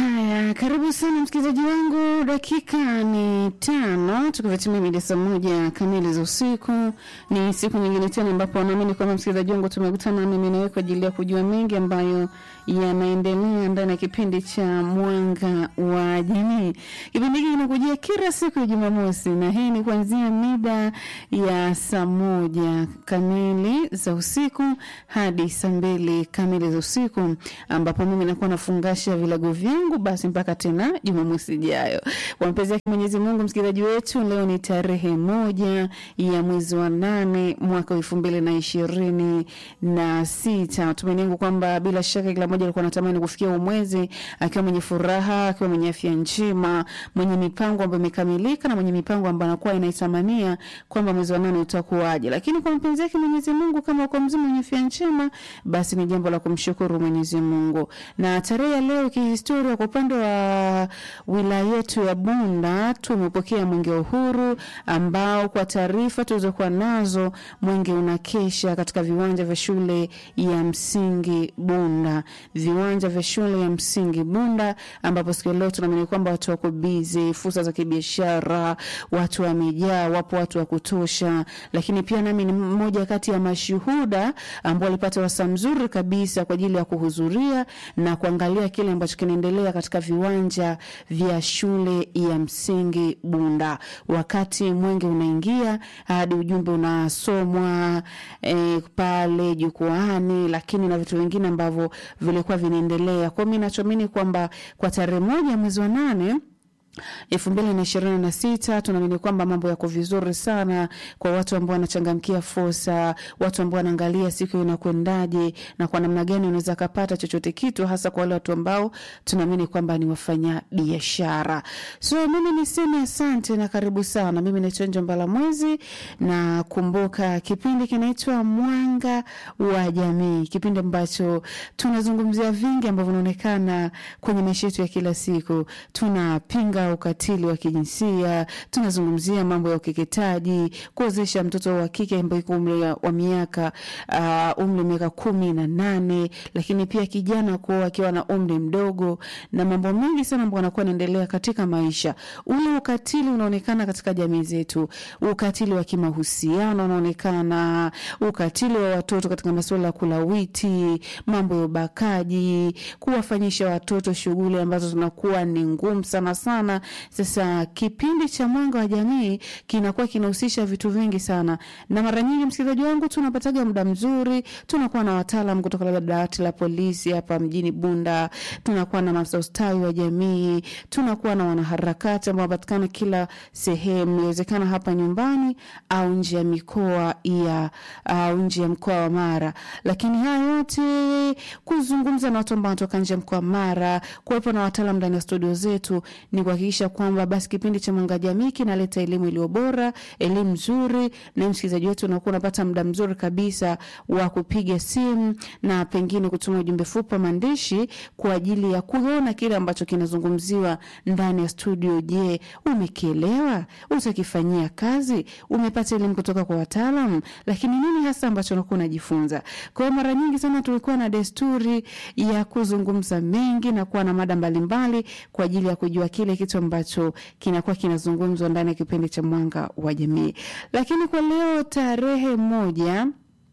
Haya, karibu sana msikilizaji wangu, dakika ni tano tukivatimia mida saa moja kamili za usiku. Ni siku nyingine tena ambapo naamini kwamba msikilizaji wangu tumekutana mimi nawe kwa ajili ya kujua mengi ambayo yanaendelea ndani ya kipindi cha Mwanga wa Jamii. Kipindi hiki kinakujia kila siku ya Jumamosi na hii ni kuanzia mida ya saa moja kamili za usiku hadi saa mbili kamili za usiku, ambapo mimi nakuwa nafungasha vilago vyangu basi mpaka tena Jumamosi ijayo. Kwa mapenzi yake Mwenyezi Mungu, msikilizaji wetu, leo ni tarehe moja ya mwezi wa nane mwaka elfu mbili na ishirini na sita. Tumaini yangu kwamba bila shaka kila mmoja alikuwa anatamani kufikia huu mwezi akiwa mwenye furaha, akiwa mwenye afya njema, mwenye mipango ambayo imekamilika na mwenye mipango ambayo anakuwa inaitamania kwamba mwezi wa nane utakuwaje. Lakini kwa mapenzi yake Mwenyezi Mungu, kama uko mzima mwenye afya njema, basi ni jambo la kumshukuru Mwenyezi Mungu. Na tarehe ya leo kihistoria, kwa upande wa wilaya yetu ya Bunda tumepokea mwenge wa uhuru ambao kwa taarifa tulizokuwa nazo mwenge unakesha katika viwanja vya shule ya msingi Bunda, viwanja vya shule ya msingi Bunda, ambapo siku ya leo tunaamini kwamba watu wako bizi, fursa za kibiashara, watu wamejaa, wapo watu wa kutosha. Lakini pia nami ni mmoja kati ya mashuhuda ambao walipata wasaa mzuri kabisa kwa ajili ya kuhudhuria na kuangalia kile ambacho kinaendelea katika viwanja vya shule ya msingi Bunda. Wakati mwenge unaingia hadi ujumbe unasomwa eh, pale jukwaani, lakini na vitu vingine ambavyo vilikuwa vinaendelea. Kwa hiyo mimi nachoamini kwamba kwa tarehe moja mwezi wa nane elfu mbili na ishirini na sita tunaamini kwamba mambo yako vizuri sana kwa watu ambao wanachangamkia fursa, watu ambao wanaangalia siku inakwendaje na kwa namna gani unaweza kapata chochote kitu, hasa kwa wale watu ambao tunaamini kwamba ni wafanya biashara. So mimi niseme asante na karibu sana. Mimi naitwa Njombala Mwezi na kumbuka, kipindi kinaitwa Mwanga wa Jamii, kipindi ambacho tunazungumzia vingi ambavyo vinaonekana kwenye maisha yetu ya kila siku. Tunapinga ukatili wa kijinsia, tunazungumzia mambo ya ukeketaji, kuozesha mtoto wa kike ambaye iko umri wa miaka uh, umri wa miaka kumi na nane, lakini pia kijana kuoa akiwa na umri mdogo na mambo mengi sana ambayo anakuwa anaendelea katika maisha. Ule ukatili unaonekana katika jamii zetu, ukatili wa kimahusiano unaonekana, ukatili wa watoto katika masuala ya kulawiti, mambo ya ubakaji, kuwafanyisha watoto shughuli ambazo zinakuwa ni ngumu sana sana. Sasa kipindi cha Mwanga wa Jamii kinakuwa kinahusisha vitu vingi sana, na mara nyingi, msikilizaji wangu, tunapataga muda mzuri, tunakuwa na wataalam kutoka labda dawati la polisi hapa mjini Bunda, tunakuwa na maafisa ustawi wa jamii, tunakuwa na wanaharakati ambao wanapatikana kila sehemu, inawezekana hapa nyumbani au nje ya mikoa ya au nje ya mkoa wa Mara. Lakini haya yote kuzungumza na watu ambao wanatoka nje ya mkoa wa Mara, kuwepo na wataalam ndani ya studio zetu ni kuhakikisha kwamba basi kipindi cha Mwanga Jamii kinaleta elimu iliyo bora, elimu nzuri, na msikilizaji wetu unakuwa unapata muda mzuri kabisa wa kupiga simu na pengine kutuma ujumbe fupi maandishi kwa ajili ya kuona kile ambacho kinazungumziwa ndani ya studio. Je, umekielewa? Utakifanyia kazi? Umepata elimu kutoka kwa wataalam? Lakini nini hasa ambacho unakuwa unajifunza? Kwa hiyo mara nyingi sana tulikuwa na desturi ya kuzungumza mengi na kuwa na mada mbalimbali kwa ajili ya kujua kile kitu ambacho kinakuwa kinazungumzwa ndani ya kipindi cha Mwanga wa Jamii. Lakini kwa leo tarehe moja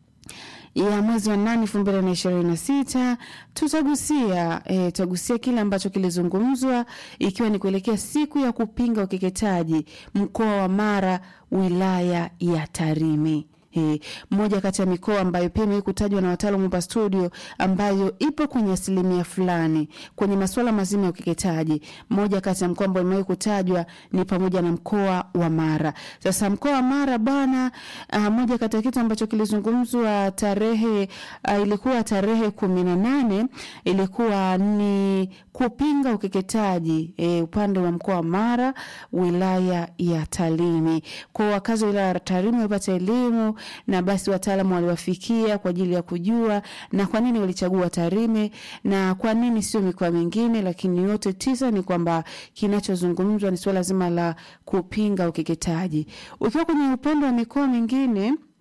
ya mwezi wa nane elfu mbili na ishirini na sita tutagusia e, tutagusia kile ambacho kilizungumzwa ikiwa ni kuelekea siku ya kupinga ukeketaji mkoa wa Mara wilaya ya Tarime. He, moja kati ya mikoa ambayo pia imewahi kutajwa na wataalamu hapa studio ambayo ipo kwenye asilimia fulani kwenye masuala mazima ya ukeketaji. Moja kati ya mkoa ambao imewahi kutajwa ni pamoja na mkoa wa Mara. Sasa mkoa wa Mara bwana, uh, moja kati ya kitu ambacho kilizungumzwa tarehe uh, ilikuwa tarehe kumi na nane ilikuwa ni kupinga ukeketaji e, upande wa mkoa wa Mara wilaya ya Tarime. Kwa wakazi wa wilaya ya Tarime wapata elimu na basi wataalamu waliwafikia kwa ajili ya kujua na kwa nini walichagua Tarime na kwa nini sio mikoa mingine, lakini yote tisa ni kwamba kinachozungumzwa ni suala zima la kupinga ukeketaji. Ukiwa kwenye upande wa mikoa mingine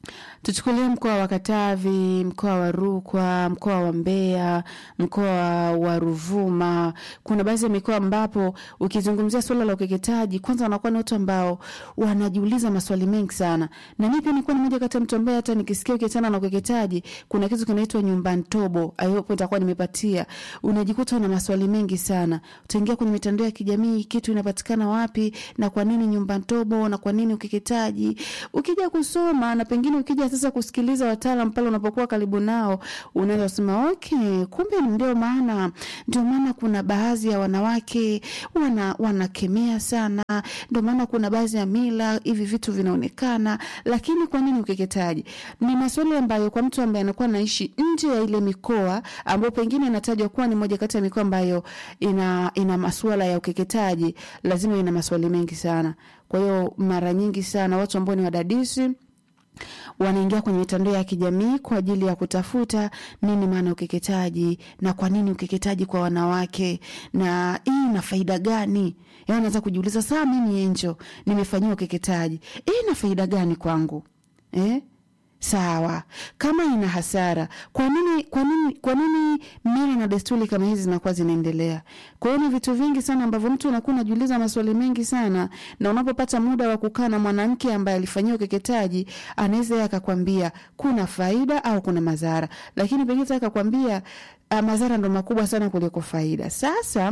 tuchukulie mkoa wa Katavi, mkoa wa Rukwa, mkoa wa Mbeya, mkoa wa Ruvuma. Kuna baadhi ya mikoa ambapo ukizungumzia swala la ukeketaji, kwanza wanakuwa ni watu ambao wanajiuliza maswali mengi sana, na mimi pia nilikuwa ni moja kati ya mtu ambaye hata nikisikia ukiachana na ukeketaji, kuna kitu kinaitwa nyumba ntobo, ayopo nitakuwa nimepatia, unajikuta una maswali mengi sana. Utaingia kwenye mitandao ya kijamii, kitu inapatikana wapi na kwa nini nyumba ntobo na kwa nini ukeketaji, ukija kusoma na pengine ukija sasa kusikiliza wataalam pale unapokuwa karibu nao, unaweza kusema okay, kumbe ndio maana ndio maana kuna baadhi ya wanawake wana wanakemea sana, ndio maana kuna baadhi ya mila hivi vitu vinaonekana. Lakini kwa nini ukeketaji? Ni maswali ambayo kwa mtu ambaye anakuwa anaishi nje ya ile mikoa ambayo pengine inatajwa kuwa ni moja kati ya mikoa ambayo ina ina masuala ya ukeketaji, lazima ina maswali mengi sana. Kwa hiyo mara nyingi sana watu ambao ni wadadisi wanaingia kwenye mitandao ya kijamii kwa ajili ya kutafuta nini maana ukeketaji na kwa nini ukeketaji kwa wanawake na hii ina faida gani. Yaani anaweza kujiuliza saa mimi Enjo nimefanyiwa ukeketaji, hii ina faida gani kwangu eh? Sawa, kama ina hasara, kwa nini kwa nini kwa nini mila na desturi kama hizi zinakuwa zinaendelea? Kwa hiyo ni vitu vingi sana ambavyo mtu unakuwa unajiuliza maswali mengi sana, na unapopata muda wa kukaa na mwanamke ambaye alifanyiwa ukeketaji, anaweza yeye akakwambia kuna faida au kuna madhara, lakini pengine akakwambia uh, madhara ndo makubwa sana kuliko faida. Sasa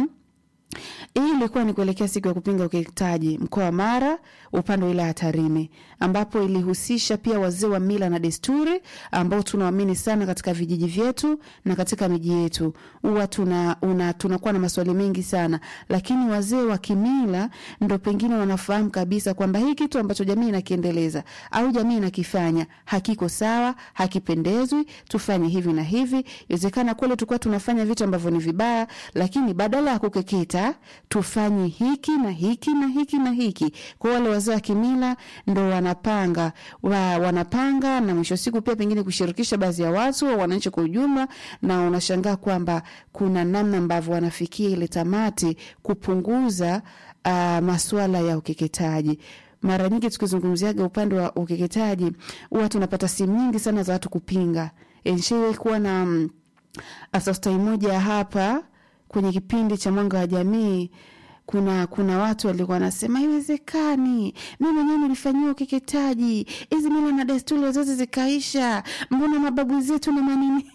hii ilikuwa ni kuelekea siku ya kupinga ukeketaji mkoa wa Mara, upande wa wilaya ya Tarime, ambapo ilihusisha pia wazee wa mila na desturi ambao tunaamini sana katika vijiji vyetu na katika miji yetu. Huwa tuna una, tunakuwa na maswali mengi sana, lakini wazee wa kimila ndo pengine wanafahamu kabisa kwamba hii kitu ambacho jamii inakiendeleza au jamii inakifanya hakiko sawa, hakipendezwi, tufanye hivi na hivi. Inawezekana kweli tulikuwa tunafanya vitu ambavyo ni vibaya, lakini badala ya kukeketa tufanye hiki na hiki na hiki na hiki. Kwa wale wazee wa kimila ndo wanapanga wa, wanapanga na mwisho siku pia pengine kushirikisha baadhi ya watu au wananchi kwa ujumla, na unashangaa kwamba kuna namna ambavyo wanafikia ile tamati kupunguza uh, masuala ya ukeketaji. Mara nyingi tukizungumziaga upande wa ukeketaji huwa tunapata simu nyingi sana za watu kupinga. Nishaiwahi kuwa na um, asostai moja hapa kwenye kipindi cha Mwanga wa Jamii, kuna kuna watu walikuwa wanasema haiwezekani, mi mwenyewe nilifanyiwa ukeketaji, hizi mila na desturi zote zikaisha, mbona mababu zetu na manini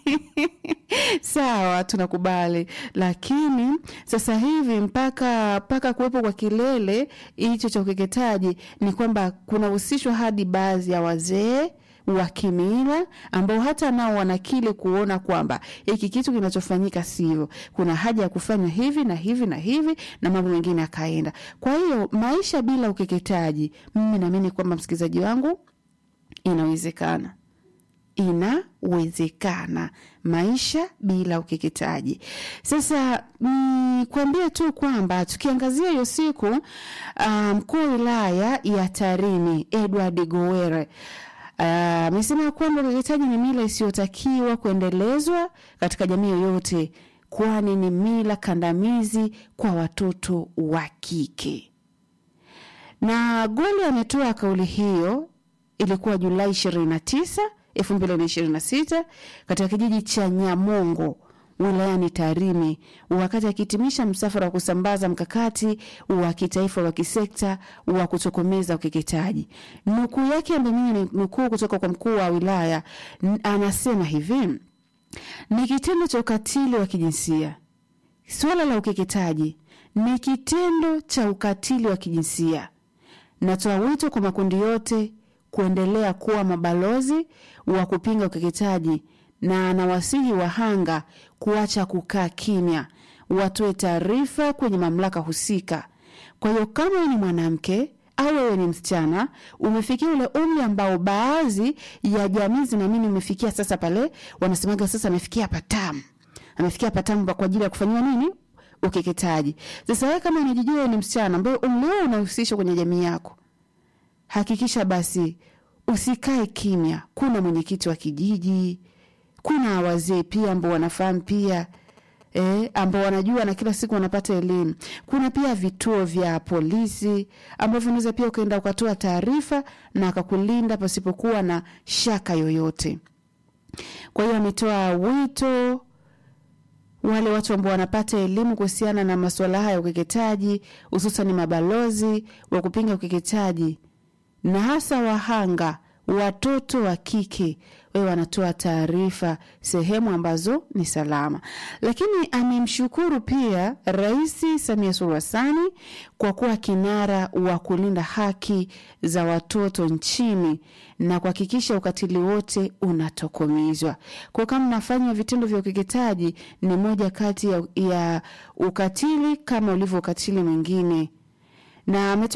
sawa, tunakubali, lakini sasa hivi mpaka mpaka kuwepo kwa kilele hicho cha ukeketaji ni kwamba kunahusishwa hadi baadhi ya wazee wa kimila ambao hata nao wanakili kuona kwamba hiki kitu kinachofanyika sivyo, kuna haja ya kufanya hivi na hivi na hivi na mambo mengine akaenda. Kwa hiyo maisha bila ukeketaji, mimi naamini kwamba msikilizaji wangu, inawezekana inawezekana maisha bila ukeketaji. Sasa nikwambie tu kwamba tukiangazia hiyo siku, mkuu um, wa wilaya ya Tarime Edward Gowere amesema uh, kwamba ukeketaji ni mila isiyotakiwa kuendelezwa katika jamii yoyote, kwani ni mila kandamizi kwa watoto wa kike. Na Goli ametoa kauli hiyo, ilikuwa Julai 29, 2026 katika kijiji cha Nyamongo wilayani Tarime wakati akihitimisha msafara wa kusambaza mkakati wa kitaifa wa kisekta wa kutokomeza ukeketaji. Nukuu yake ambayo mimi ni nukuu kutoka kwa mkuu wa wilaya, anasema hivi: ni kitendo cha ukatili wa kijinsia. Suala la ukeketaji ni kitendo cha ukatili wa kijinsia. Natoa wito kwa makundi yote kuendelea kuwa mabalozi wa kupinga ukeketaji na anawasihi wahanga kuacha kukaa kimya, watoe taarifa kwenye mamlaka husika. Kwa hiyo kama wewe ni mwanamke au wewe ni msichana, umefikia ule umri ambao baadhi ya jamii zinaamini umefikia sasa, pale wanasemaga sasa amefikia patamu, amefikia patamu kwa ajili ya kufanyiwa nini? Ukeketaji. Sasa wewe kama unajijua wewe ni msichana ambaye umri wako unahusishwa kwenye jamii yako, hakikisha basi usikae kimya. Kuna mwenyekiti wa kijiji kuna wazee pia ambao wanafahamu pia eh, ambao wanajua na kila siku wanapata elimu. Kuna pia vituo vya polisi ambavyo unaweza pia ukaenda ukatoa taarifa na akakulinda pasipokuwa na shaka yoyote. Kwa hiyo ametoa wito wale watu ambao wanapata elimu kuhusiana na masuala haya ya ukeketaji, hususan mabalozi wa kupinga ukeketaji na hasa wahanga watoto wa kike wewe wanatoa taarifa sehemu ambazo ni salama. Lakini amemshukuru pia Rais Samia Suluhu Hassan kwa kuwa kinara wa kulinda haki za watoto nchini na kuhakikisha ukatili wote unatokomezwa. Kwa kama nafanya vitendo vya ukeketaji ni moja kati ya, ya ukatili kama ulivyo ukatili mwingine na ametoa